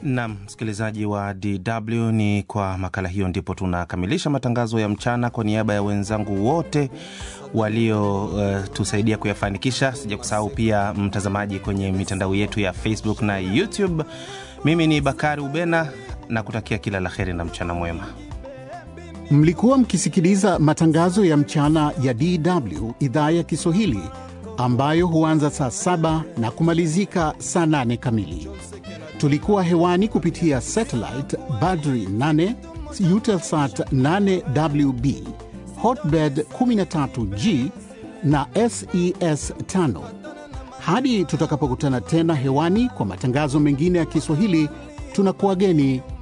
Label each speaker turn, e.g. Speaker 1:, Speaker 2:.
Speaker 1: Nam msikilizaji wa DW, ni kwa makala hiyo ndipo tunakamilisha matangazo ya mchana. Kwa niaba ya wenzangu wote waliotusaidia uh, kuyafanikisha, sija kusahau pia mtazamaji kwenye mitandao yetu ya Facebook na YouTube, mimi ni Bakari Ubena na kutakia kila la heri na mchana mwema.
Speaker 2: Mlikuwa mkisikiliza matangazo ya mchana ya DW idhaa ya Kiswahili ambayo huanza saa saba na kumalizika saa nane kamili. Tulikuwa hewani kupitia satellite Badri 8 Eutelsat 8WB Hotbird 13G na SES 5. Hadi tutakapokutana tena hewani kwa matangazo mengine ya Kiswahili, tunakuwageni